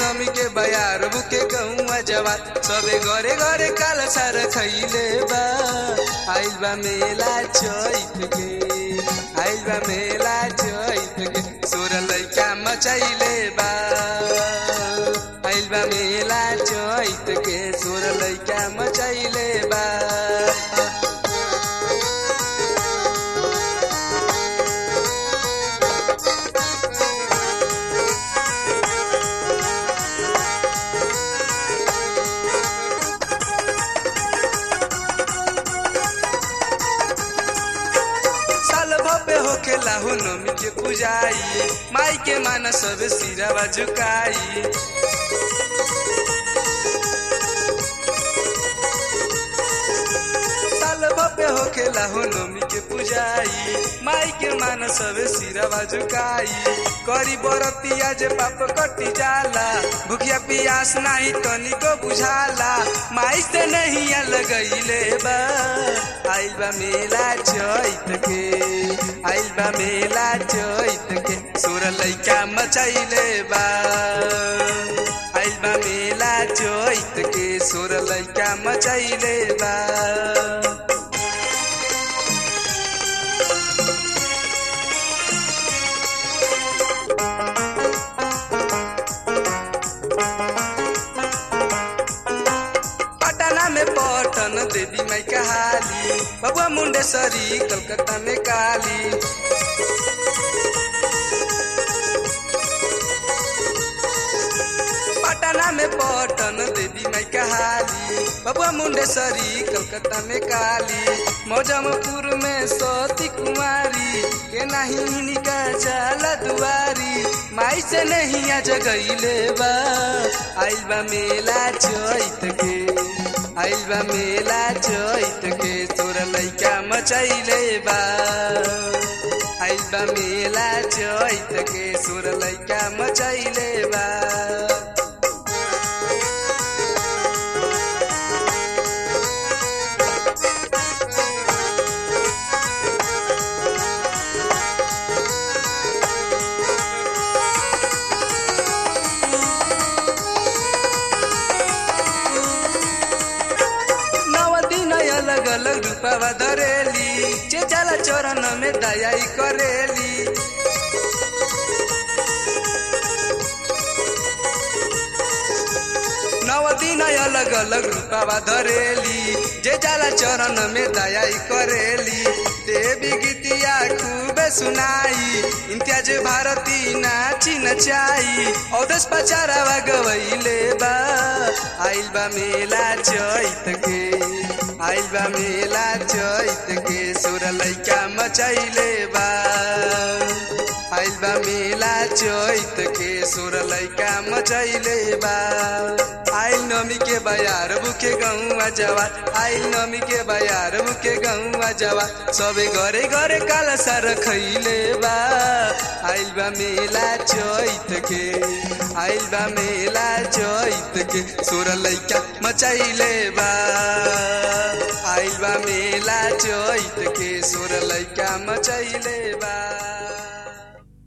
नमी के बयार बुके गहुआ जवान सबे घरे घरे काल सार खैले बा आइल बा मेला चैत के आइल बा मेला चैत के सोर लैका मचैले बा आइल बा मेला चैत के सोर लैका मचैले बा साल भपे होखेला हो नमी के पुजाई माई के माना सब सिरावा झुकाई साल भपे होखेला हो नमी के पुजाई माई के माना सब सिरावा झुकाई करी बरतिया जे पाप कटी जाला भूखिया पियास नाही तनिको बुझाला माई से नहीं लगैले बा आइल बा मेला चैत के आइल बा मेला चैत के सोर लैका मचैले बा आइल बा मेला चैत के सोर लैका मचैले बा पटना में पटन देवी माई कहाली बबुआ मुंडेश्वरी कलकत्ता में काली पटना में पटन देवी माई कहाली बबुआ मुंडेश्वरी कलकत्ता में काली मौजमपुर में सती कुमारी के नहीं निका जाला दुआरी माई से नहीं आ जगैले बा आइल बा मेला चैत के आइल बा मेला चैत के तोर लैका मचैले बा आइल बा मेला चैत के सोर लैका मचैले बा नव दिन अलग अलग रूपवा धरेली जे जाला चरण में दयाई करेली नव दिन अलग अलग रूपवा धरेली जे जाला चरण में दयाई करेली देवी गीतिया खूब सुनाई इम्तियाज भारती नाची नचाई औदस पचारावा गवैले बा आइल बा मेला चैत के आइल बा मेला चैत के सोर लैका मचैले बा आइल बा मेला चैत के सोर लैका मचैले बा आइल नमी के बयार बुके गहुआ जवा आइल नमी के बयार बुके गहुआ जवा सबे घरे घरे काला सार खैले बा आइल बा मेला चैत के आइल बा मेला चैत के सोर लैका मचैले बा आइल बा मेला चैत के सोर लैका मचैले बा